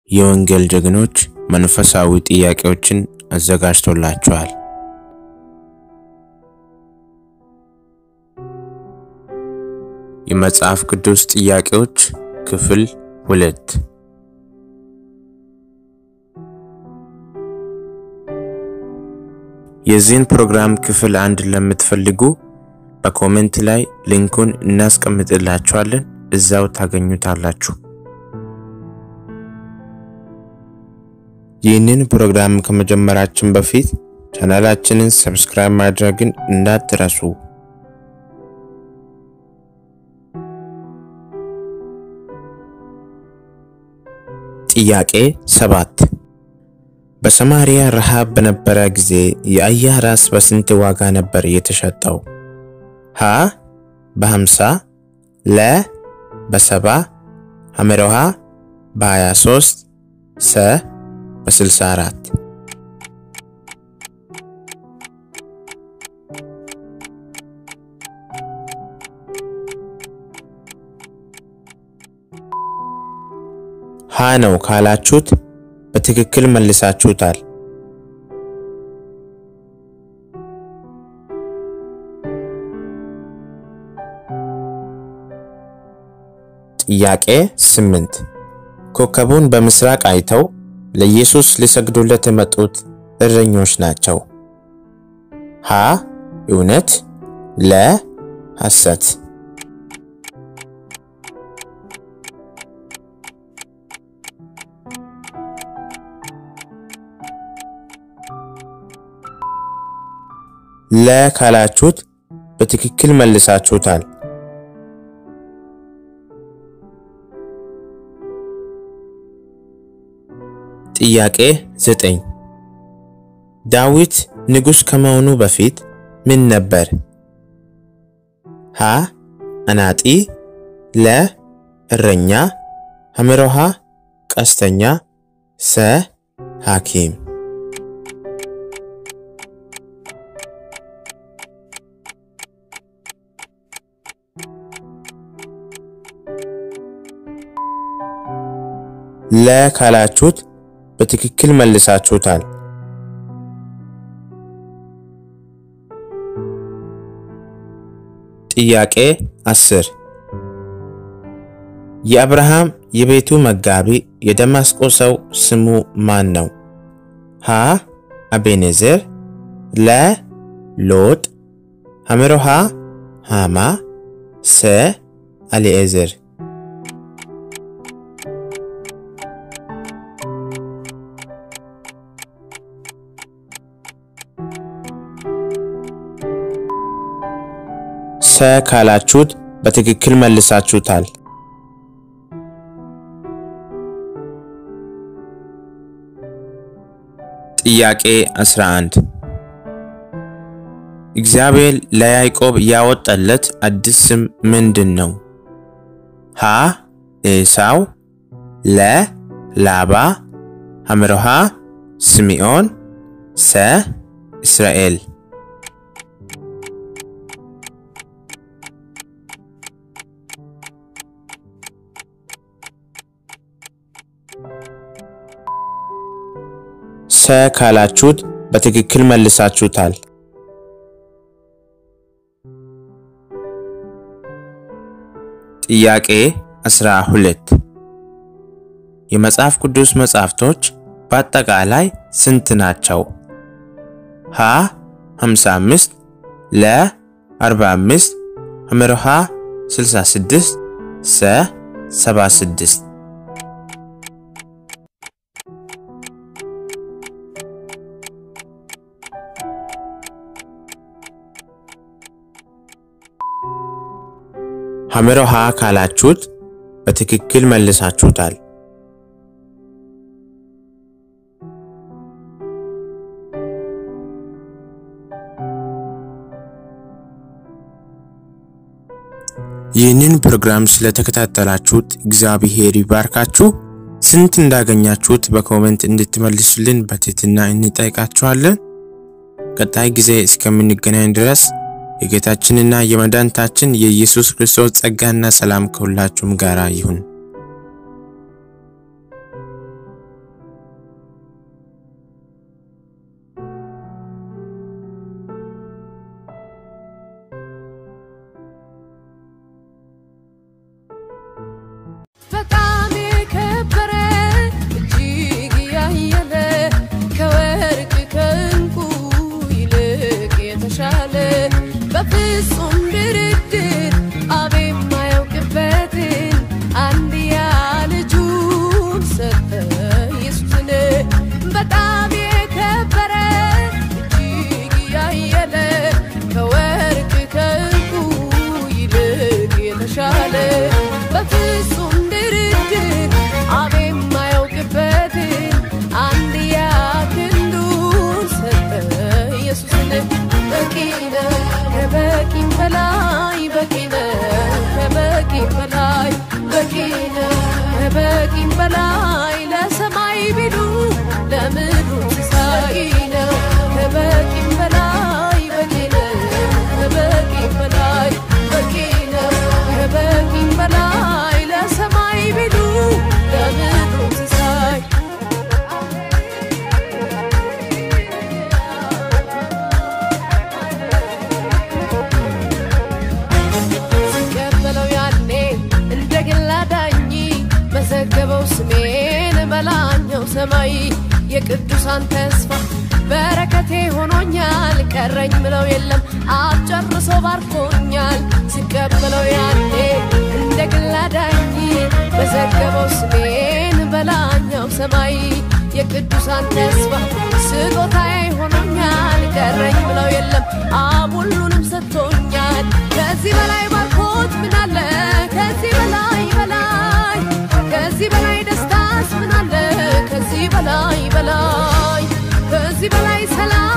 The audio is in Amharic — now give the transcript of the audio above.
የወንጌል ጀግኖች መንፈሳዊ ጥያቄዎችን አዘጋጅቶላችኋል። የመጽሐፍ ቅዱስ ጥያቄዎች ክፍል ሁለት የዚህን ፕሮግራም ክፍል አንድ ለምትፈልጉ በኮሜንት ላይ ሊንኩን እናስቀምጥላችኋለን። እዛው ታገኙታላችሁ። ይህንን ፕሮግራም ከመጀመራችን በፊት ቻናላችንን ሰብስክራይብ ማድረግን እንዳትረሱ። ጥያቄ ሰባት በሰማሪያ ረሃብ በነበረ ጊዜ የአህያ ራስ በስንት ዋጋ ነበር የተሸጠው? ሀ በሀምሳ ለ በሰባ ሐመረሃ በ23 ሰ በ64 ሀ ነው ካላችሁት በትክክል መልሳችሁታል። ጥያቄ ስምንት ኮከቡን በምስራቅ አይተው ለኢየሱስ ሊሰግዱለት የመጡት እረኞች ናቸው። ሀ እውነት፣ ለ ሐሰት። ለ ካላችሁት በትክክል መልሳችሁታል። ጥያቄ ዘጠኝ ዳዊት ንጉሥ ከመሆኑ በፊት ምን ነበር? ሀ አናጢ፣ ለ እረኛ፣ ሐመሮሃ ቀስተኛ፣ ሰ ሐኪም። ለ ካላችሁት በትክክል መልሳችሁታል። ጥያቄ አስር የአብርሃም የቤቱ መጋቢ የደማስቆ ሰው ስሙ ማን ነው? ሀ አቤኔዘር፣ ለ ሎጥ፣ ሐመሮሃ ሃማ፣ ሰ አሊኤዘር። ሰ ካላችሁት በትክክል መልሳችሁታል። ጥያቄ 11 እግዚአብሔር ለያዕቆብ ያወጣለት አዲስ ስም ምንድን ነው? ሀ ኤሳው፣ ለ ላባ፣ ሐመሮሃ ስምዖን፣ ሰ እስራኤል። ሰ ካላችሁት በትክክል መልሳችሁታል። ጥያቄ 12 የመጽሐፍ ቅዱስ መጽሐፍቶች በአጠቃላይ ስንት ናቸው? ሀ 55 ለ 45 ሐመሮሃ 66 ሰ 76 ሐመሮሃ ካላችሁት በትክክል መልሳችሁታል። ይህንን ፕሮግራም ስለተከታተላችሁት እግዚአብሔር ይባርካችሁ። ስንት እንዳገኛችሁት በኮሜንት እንድትመልሱልን በትህትና እንጠይቃችኋለን። ቀጣይ ጊዜ እስከምንገናኝ ድረስ የጌታችንና የመድኃኒታችን የኢየሱስ ክርስቶስ ጸጋና ሰላም ከሁላችሁም ጋር ይሁን። በፍጹም ድርድር አብ የማያውቅበትን አንድያ ልጁን ሰጠ ኢየሱስን በጣም የከበረ እጅግ ያየለ ከወርቅ ከዕንቁ ይልቅ የተሻለ በፍጹም ድርድር አብ የማያውቅበትን አንድያ ክንዱን ሰጠ ኢየሱስን በቂ ነው ከበቂም በላይ በቂ ነው ከበቂም በላይ በቂ ነው ከበቂም በላይ ለሰማይ ቢሉ ለምድሩ ሲሳይ ነው ከበቂም በላይ በቂ ነው ከበቂም በላይ በቂ ነው ከበቂም በላይ ለሰማይ ቢሉ ለምድሩ ሲሳይ ሲቀበለው ያኔ እንደ ግል አዳኝ መዘገበው ስሜን በላኛው ሰማይ የቅዱሳን ተስፋ በረከቴ ሆኖኛል ቀረኝ ምለው የለም አብ ጨርሶ ባርኮኛል ሲቀበለው ያኔ እንደ ግል አዳኝ መዘገበው ስሜን በላኛው ሰማይ የቅዱሳን ተስፋ ስጦታዬ ሆኖኛል ቀረኝ ምለው የለም አብ ሁሉንም ሰጥቶኛል ከዚህ በላይ ባርኮት ምን አለ ከዚህ በላይ በላይ ከዚህ በላይ ደስታስ ምን አለ ከዚህ በላይ በላይ ከዚህ በላይ ሰላም